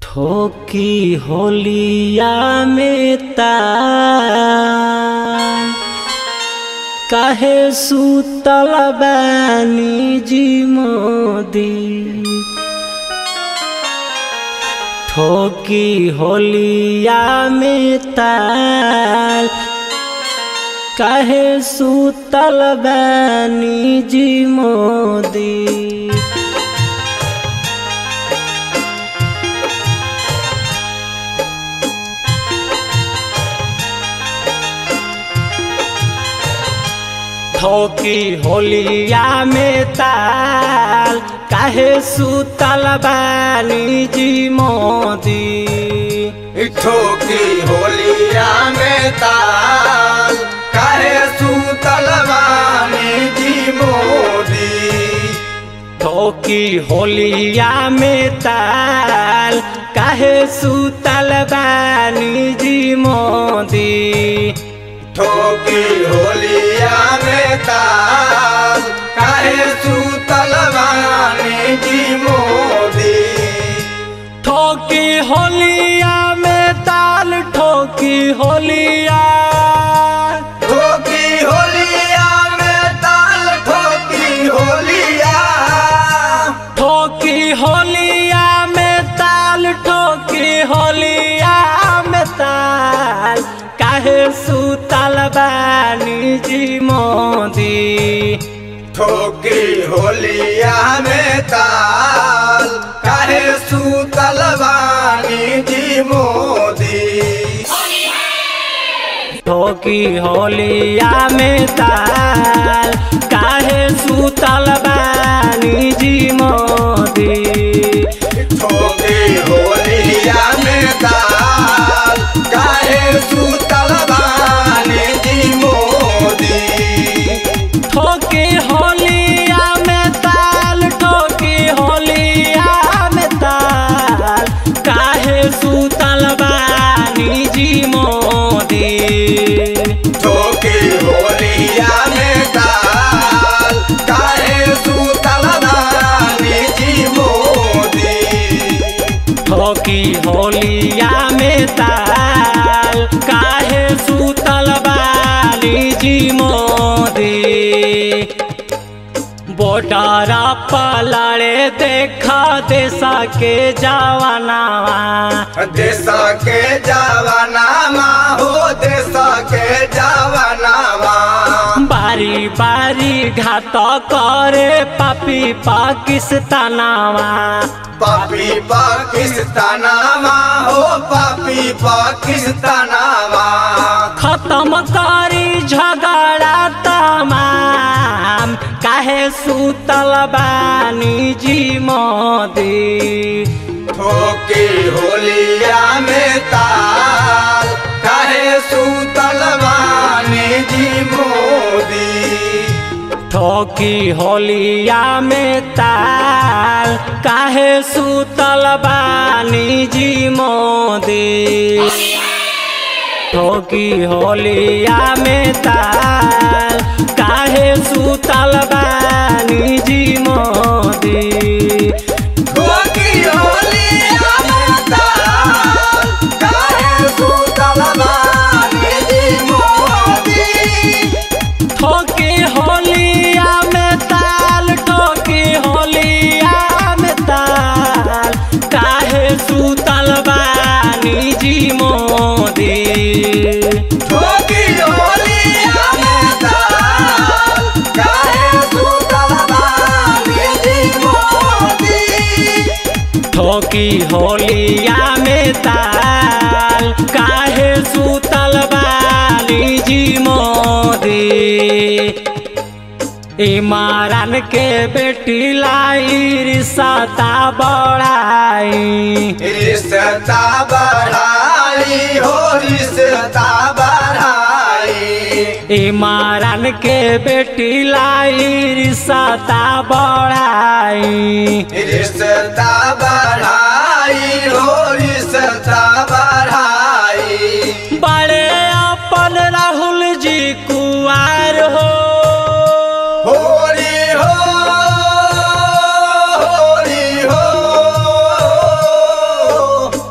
ठोकी होलिया में ताल काहे सुतल बानी जी मोदी ठोकी होलिया में ताल काहे सुतल बानी जी मोदी ठोकी होलिया में ताल काहे सुतल बानी जी मोदी ठोकी होलिया में ताल काहे सूतल बानी जी मोदी ठोकी होलिया में ताल काहे सुतल बानी जी मोदी ठोकी होलिया में ताल काहे सूतल बानी जी मोदी ठोकी होलिया में ताल ठोकी होलिया ठोकी होलिया में ताल ठोकी होलिया ठोकी होलिया में ताल ठोकी होलिया में ताल काहे सुतल बानी जी मोदी ठोकी होलिया में ताल काहे सूतल बानी जी मोदी ठोकी होलिया में ताल काहे सुतल बानी जी मोदी ठोकी होलिया में ताल काहे सूतल बानी जी मोदी ठोकी होलिया में ताल ठोकी होलिया में ताल काहे सुतल बानी जी मोदी ठोकी होलिया में ताल काहे सूतल बानी जी मोदी ठोकी होलिया में ताल काहे सुतल बानी जी मोदी बोटारा पलड़े देखा देशा के जवानावा देश के जवानामा हो देश के जवानामा बारी बारी घात करे पापी पाकिस्तानावा पापी पाकिस्तानामा हो पापी पाकिस्तानामा खत्म करी झगड़ा तमाम काहे सुतल बानी जी मोदी ठोकी होलिया में ताल काहे सूतल बानी जी मोदी ठोकी होलिया में ताल काहे सुतल बानी जी मोदी ठोकी होलिया में ताल काहे सुतल बानी जी मोदी ठोकी होलिया में ताल काहे सूतल बानी जी मोदी ठोकी होलिया में ताल ठोकी होलिया में ताल काहे सुतल बानी जी मोदी ठोकी होलिया में ताल काहे सूतल बानी जी मोदी ठोकी होलिया में ताल काहे सुतल बानी जी मोदी इमारन के बेटी लाई रिश्ता बढ़ाई रिश्ता बढ़ाई हो रिश्ता बढ़ाई इमारन के बेटी लाई रिश्ता बढ़ाई रिश्ता बढ़ाई हो रिश्ता बढ़ाई बड़े अपन राहुल जी कुआर हो होरी हो होरी हो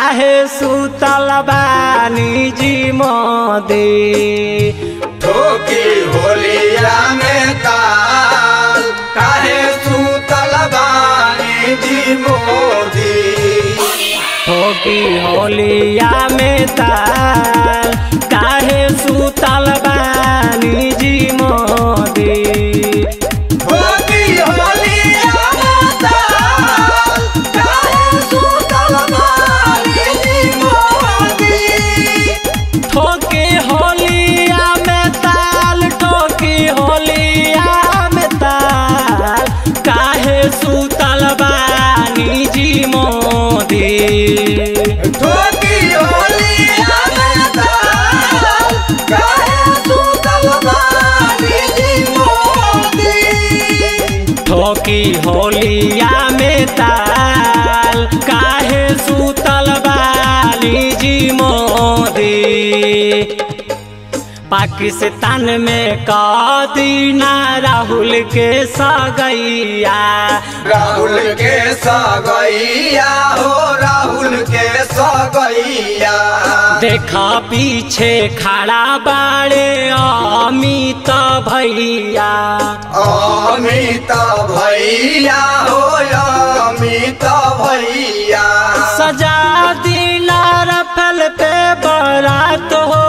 काहे सुतल बानी जी मोदी ठोकी होलिया में ताल काहे सूतल बानी जी मोदी ठोकी होलिया में ताल काहे सुतल बानी जी मोदी ठोकी होलिया में ताल काहे सूतल बानी जी मोदी ठोकी होलिया में ताल ठोकी होलिया में ताल काहे सुतल बानी जी मोदी ठोकी होलिया में ताल काहे सूतल बानी जी मोदी ठोकी होलिया में ताल काहे सुतल बानी जी मोदी पाकिस्तान में कदीना राहुल के सगैया राहुल के सगैया हो राहुल के सगैया देखा पीछे खड़ा बाड़े अमित भैया अमित भैया हो अमित भैया सजा दिला रफल पे बरात हो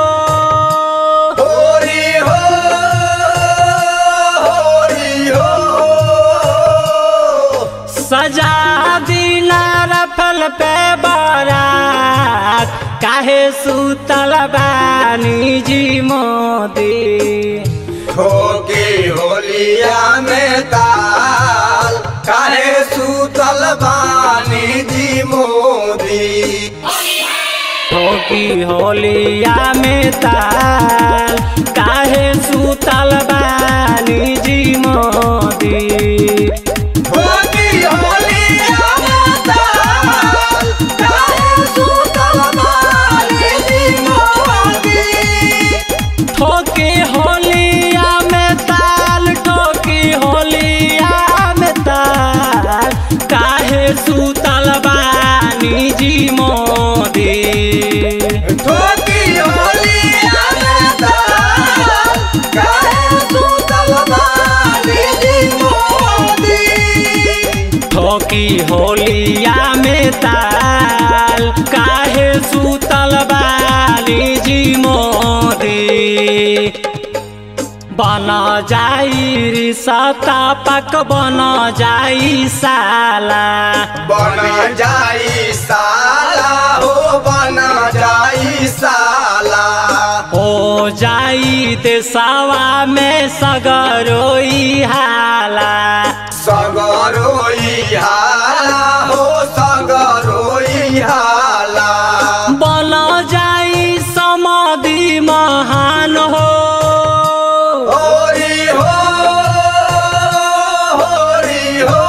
होरी हो होरी हो सजा दिला रफल पे बरात काहे सुतल बानी जी मोदी ठोकी होलिया में ताल काहे सूतल बानी जी मोदी ठोकी होलिया में ताल काहे सुतल बानी जी मोदी ठोकी होलिया में ताल काहे सूतल बानी जी मोदी ठोकी होलिया में ताल ठोकी होलिया में ताल काहे सुतल बानी जी मोदी ठोकी होलिया में ताल काहे सूतल बानी जी मोदी ठोकी होलिया में ताल काहे सुतल बानी जी मोदी बन जाई रिसता पक बन जाई साला बन जाई साला हो बन जाई साला हो जाई देशवा में सगरोई हाला सगरोई हाला हो सगरोई हाला बन जाई समाधि महान हो होरी हो होरी हो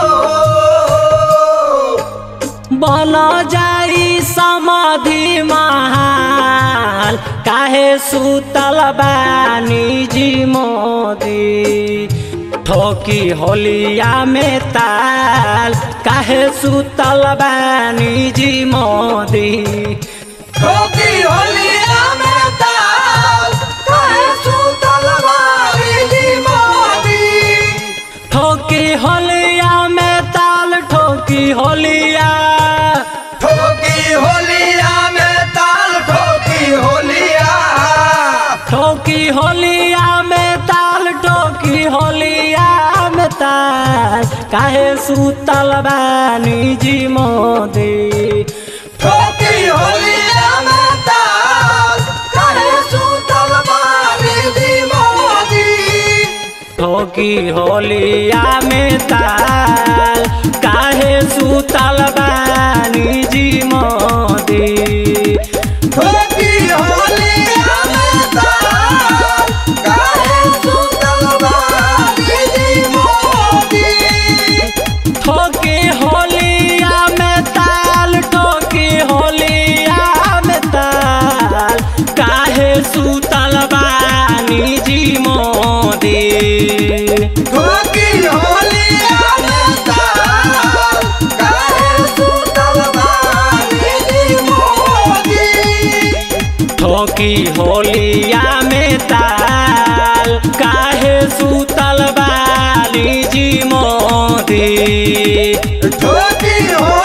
बन जाई समाधि महान काहे सुतल बानी जी मोदी ठोकी होलिया में ताल काहे सुतल बानी जी मोदी ठोकी होलिया में ताल काहे सूतल बानी जी मोदी ठोकी होलिया में ताल ठोकी होलिया ठोकी होलिया में ताल ठोकी होलिया ठोकी होलिया में ताल ठोकी होलिया में ताल काहे सुतल बानी जी मोदी ठोकी होलिया में ताल काहे सूतल बानी जी मोदी ठोकी होलिया में ताल काहे सुतल बानी जी मोदी ठोकी होलिया में ताल काहे सूतल बानी जी मोदी ठोकी होलिया में ताल ठोकी होलिया में ताल काहे सुतल बानी जी मोदी ठोकी होलिया में ताल काहे सूतल बानी जी मोदी ठोकी होलिया में ताल काहे सुतल बाली जी मोदी ठोकी हो